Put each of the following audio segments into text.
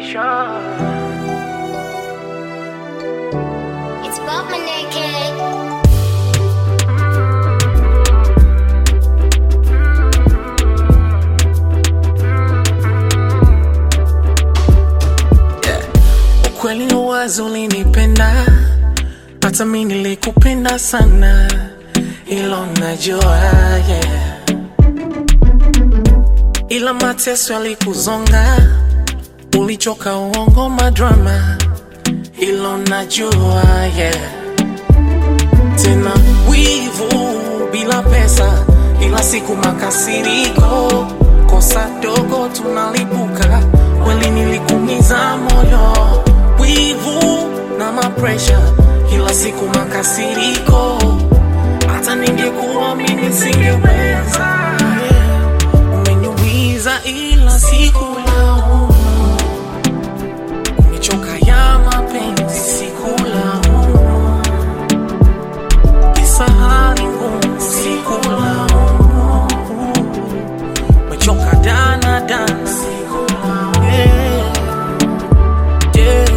pressure. It's Bob Maneke. Ukweli uwazi ulinipenda, hata mi nilikupenda sana, ilo najua yeah. Ila mateso yalikuzonga, ulichoka uongo madrama, ilo najua yeah. Tena wivu bila pesa, ila siku makasiriko, kosa dogo tunalipuka, kweli nilikumiza moyo, wivu na mapresha, kila siku makasiriko, hata ningekuwa mimi singeweza. Umeniumiza ila sikulaumu, nichoka ya mapenzi sikulaumu, kisa hali ngumu sikulaumu, mechoka dana dana sikulaumu, yeah, yeah.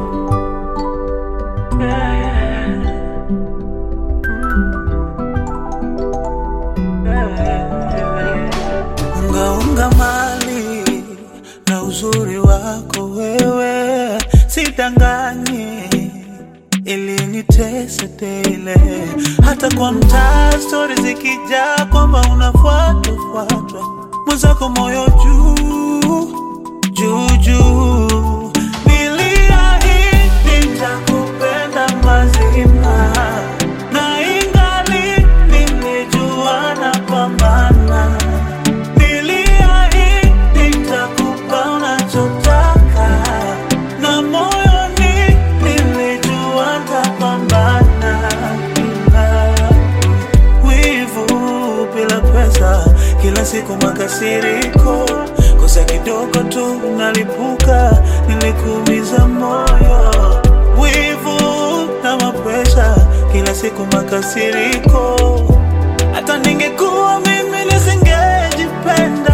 ungaunga mali na uzuri wako wewe, sidanganyi ilinitesa tele, hata kwa mtaa stori zikijaa kwamba unafuatwa fuatwa, mwenzako moyo juu juu juu, niliahidi nitakupenda mazima na ingali nilijua napambana Niliahidi nitakupa unachotaka na moyoni nilijua nitapambana. Wivu bila pesa, kila siku makasiriko, kosa kidogo tu nalipuka, nilikuumiza moyo. Wivu na mapresha, kila siku makasiriko, hata ningekuwa mimi nisingejipenda